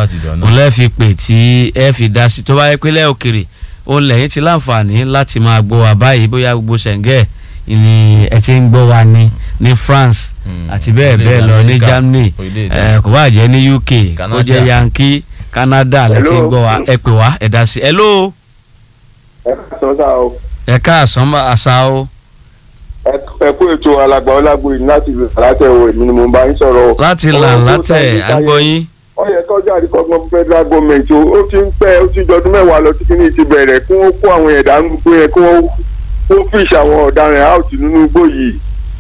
láti ìjọ náà. òun lẹ́ fi pè tí ẹ fi dá sí tó bá yẹ pé lẹ́ òkèrè òun lẹ́yìn ti láǹfààní láti máa gbọ́ wa báyìí bóyá gbogbo ṣẹ̀ǹgẹ̀ ni ẹ ti ń gbọ́ wa ní ní France Mm. àti bẹ́ẹ̀ Orílẹ̀-èdè bẹ́ẹ̀ lọ ní Amẹ́ríkà, Germany orílẹ̀-èdè- ẹ, kò bá jẹ́ ní UK kó Canada. jẹ́ Yankee Canada lẹ́ ti ń Hello. gbọ́ wa ẹ pè wá ẹ dá sí hello ẹ sọ sá o ẹ káàsán àṣà o ẹ kú ètò alàgbà ọlágbó yìí láti ìlú àlátẹ̀wò èmi ni mo bá ń sọ̀rọ̀ o. láti là Ọ̀rọ̀ tó látẹ̀ sáyé sáyé. àgbọ̀yìn ó yẹ kọjá àdìkọ́gbọ́n federal government o ó ti ń pẹ́ ó ti jọdún mẹ́wàá lọ tí kìíní ti bẹ̀rẹ̀ kí wọ́n kó àwọn ẹ̀dá ń gbé yẹn kí wọ́n kó fish àwọn ọ̀daràn out nínú igbó yìí.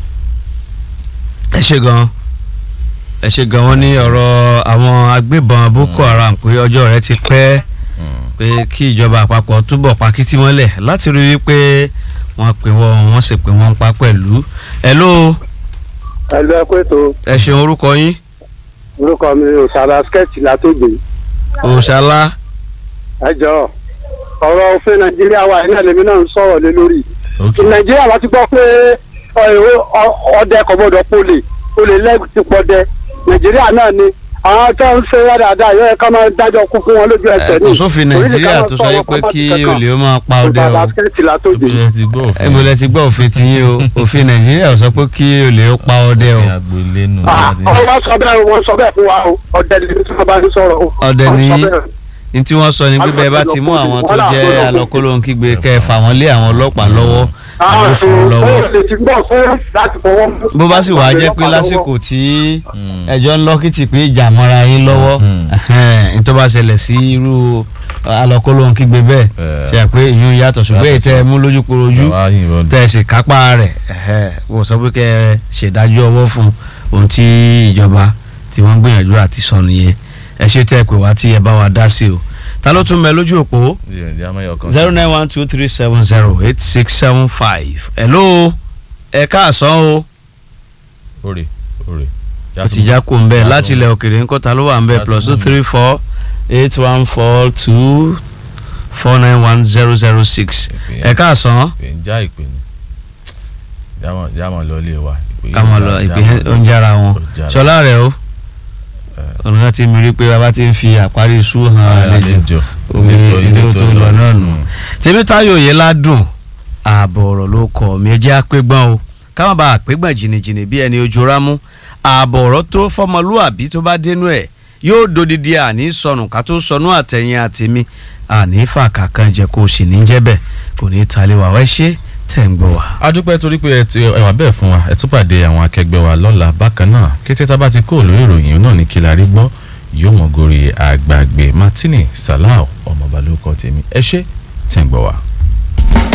ẹ ṣe gan ẹ ṣe gan wọn ní ọ̀rọ̀ àwọn agbébọn Boko Haram pé ọjọ́ rẹ̀ ti pẹ́ Mm. pé kí ìjọba àpapọ̀ túbọ̀ pa kìtì mọ́lẹ̀ láti rí i pé wọ́n pè wọ́n wọ́n sì pè wọ́n pa pẹ̀lú. hello ẹ lọ ẹ kó ètò ẹ ṣeun orúkọ yín orúkọ mi òṣàlà sketch látògbè òṣàlá ẹ jọ ọ̀rọ̀ òfin nàìjíríà wa iná lèmi náà ń sọ̀rọ̀ lé lórí. ok nàìjíríà wa ti gbọ́ pé ọdẹ kò gbọdọ̀ polè olè lẹ́gùn ti pọdẹ nàìjíríà náà ni àwọn tó ń ṣe wá dáadáa yóò ká máa dájọ́ kú fún wọn lójú ẹsẹ̀ ní. kò sófin nàìjíríà tó sọ yẹ pé kí olè ó máa pa ọdẹ o basikẹ́tì látòjì. ibi ẹ ti gbọ́ òfin ẹgbẹ́ ti gbọ́ òfin ti yín o òfin nàìjíríà ò sọ pé kí olè ó pa ọdẹ o òfin agboolé nù. wọ́n sọ bẹ́ẹ̀ wọ́n sọ bẹ́ẹ̀ fún wa o ọdẹ ni tí wọ́n bá ń sọ̀rọ̀ o. Ọdẹ ni Wọ́n sọ yín. bẹ́ẹ̀. ní tí wọ́n sọ ni pé bẹ́ẹ̀ bá ti mú àwọn tó jẹ́ alọ́kólóhùn-kígbe kẹ́ ẹ fà wọ́n lé àwọn ọlọ́pàá lọ́wọ́ àwọn àwọn fún un lọ́wọ́. ọ̀rọ̀ lè ti gbọ́ fún láti fọwọ́ mú. bó bá sì wàá jẹ́ pé lásìkò tí Mm. ẹjọ́ ń lọ́kìtì pé ìjà mọ́ra yín lọ́wọ́ Mhm. ní tó bá ṣẹlẹ̀ sí irú alọ́kólóhùn kígbe bẹ́ẹ̀ Eh. ṣe é pé ìyún yàtọ̀ ṣùgbọ́n èyí tẹ́ ẹ mú lójú korojú Àwa yìnbọn tẹ́ ẹ sì kápá rẹ̀ wò sọ pé kẹ́ ẹ ṣèdájọ́ ọwọ́ fún ohun tí ìjọba tí wọ́n ń gbìyànjú àti sọ nìyẹn ẹ ṣe tẹ́ ẹ pè wá tí ẹ bá wa dá sí o ta ló tún bẹ lójú òpó ìdí amáyọ kan. zero nine one two three seven zero eight six seven five hello ẹ káàsán o òrè òrè. ó ti já kó ń bẹ láti ilẹ̀ òkèrè ńkọ́ ta ló wà ń bẹ Yàtọ̀ plus two mú mi. three four eight one four two four nine one zero zero six ẹ káàsán ìpè ń já ìpè ni jámọ̀ jámọ̀ lọ ilé wa. ìpè yìí ká mọ ń lọ já- ìpín jámọ̀ lọ. oúnjẹ ara wọn Ó jára. ṣọlá rẹ o Eh. ọ̀nà ti mi rí pé bàbá ti ń fi àparí iṣu hàn àlejò àlejò omi ilé ilé tó tó lọ náà nù. Mm. tèmítáyò yẹn ládùn ààbọ̀ ọ̀rọ̀ ló kọ̀ mí ẹ jẹ́ àpégbọ́n o káwọn bá àpégbọ́n jìnnìjìnnì bí ẹni ojú rámú ààbọ̀ ọ̀rọ̀ tó fọmọlúàbí tó bá dénú ẹ̀ yóò dodidi àní sọnù ká tó sọnù àtẹ̀yìn àtẹ̀mí àní fàkà kan jẹ kó o sì ní jẹ́ bẹ́ẹ̀ kò ní í talé wa wẹ́ ṣe tẹ̀ ń gbọ́ wa. a dúpẹ́ torí pé ẹ ti ẹ wà bẹ́ẹ̀ fún wa ẹ tún pàdé àwọn akẹgbẹ́ wa lọ́la bákan náà kété tá a bá ti kó lórí ìròyìn náà ní kí la rí gbọ́ yóò mọ̀ gorí àgbàgbé Martini Salau ọmọọba ló kọ́ tèmi ẹ ṣé tẹ̀ ń gbọ́ wa.